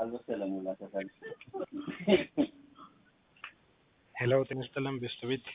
ሄሎ ጤና ይስጥልን ቤስት ቤት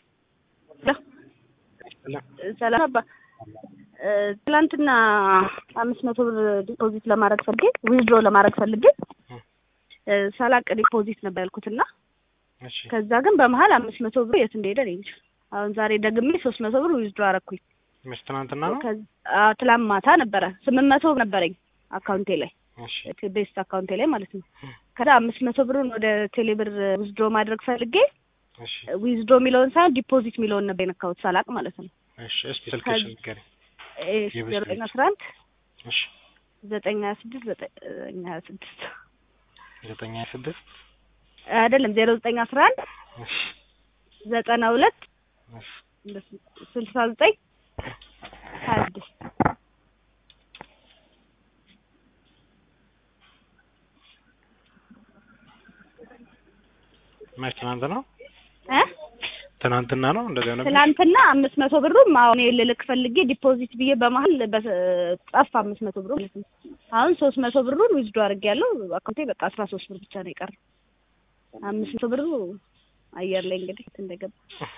ሰላም አባ ትላንትና አምስት መቶ ብር ዲፖዚት ለማድረግ ፈልጌ ዊዝድሮ ለማድረግ ፈልጌ ሳላቅ ዲፖዚት ነበር ያልኩትና እሺ ከዛ ግን በመሀል አምስት መቶ ብር የት እንደሄደ እኔ እንጃ። አሁን ዛሬ ደግሜ ሶስት መቶ ብር ዊዝድሮ አረኩኝ። ምስ ትናንትና ነው ከዛ- አዎ፣ ትላንት ማታ ነበረ ስምንት መቶ ነበረኝ አካውንቴ ላይ እሺ ቤስት አካውንቴ ላይ ማለት ነው። ከዛ አምስት መቶ ብሩን ወደ ቴሌብር ዊዝድሮ ማድረግ ፈልጌ እሺ ዊዝድሮ የሚለውን ሳይሆን ዲፖዚት የሚለውን ነበር የነካሁት ሳላቅ ማለት ነው። እሺ እስቲ ስልክሽን ንገሪኝ የቤስት ዘጠኝ ቤት። አስራ አንድ እሺ ዘጠኝ ሀያ ስድስት ዘጠኝ ሀያ ስድስት ዘጠኝ ሀያ ስድስት አይደለም ዜሮ ዘጠኝ አስራ አንድ እሺ ዘጠና ሁለት እሺ ስልሳ ዘጠኝ ሀያ ስድስት መች ትናንት ነው እ ትናንትና ነው እንደዚያ ነበር ትናንትና አምስት መቶ ብሩም አሁን ልልክ ፈልጌ ዲፖዚት ብዬ በመሀል በ- ጠፋ አምስት መቶ ብሩ ማለት ነው። አሁን ሶስት መቶ ብሩን ዊዝዶ አድርጌያለሁ። አካውንቴ በቃ አስራ ሶስት ብር ብቻ ነው የቀረው። አምስት መቶ ብሩ አየር ላይ እንግዲህ የት እንደገባ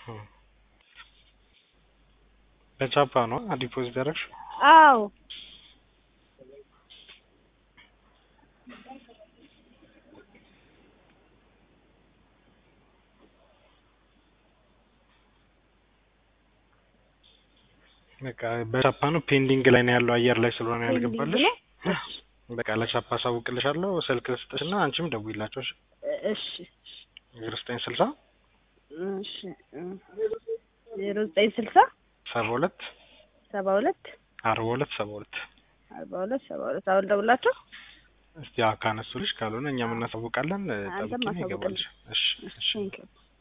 በቻፓ ነው ዲፖዚት ያደረግሽው አዎ በቃ በቻፓ ነው ፔንዲንግ ላይ ነው ያለው አየር ላይ ስለሆነ ያልገባልሽ ፔንዲንግ በቃ ለቻፓ አሳውቅልሻለሁ ስልክ ልስጥሽና አንቺም ደውይላቸው እሺ እሺ ዜሮ ዘጠኝ ስልሳ እሺ ዜሮ ዘጠኝ ስልሳ ሰባ ሁለት ሰባ ሁለት አርባ ሁለት ሰባ ሁለት አርባ ሁለት ሰባ ሁለት አሁን ደውላቸው እስቲ ያው ካነሱልሽ ካልሆነ እኛም እናሳውቃለን አንተም ጠብቂኝ አሳውቅልኝ። ይገባልሽ እሺ እሺ ቴንኪው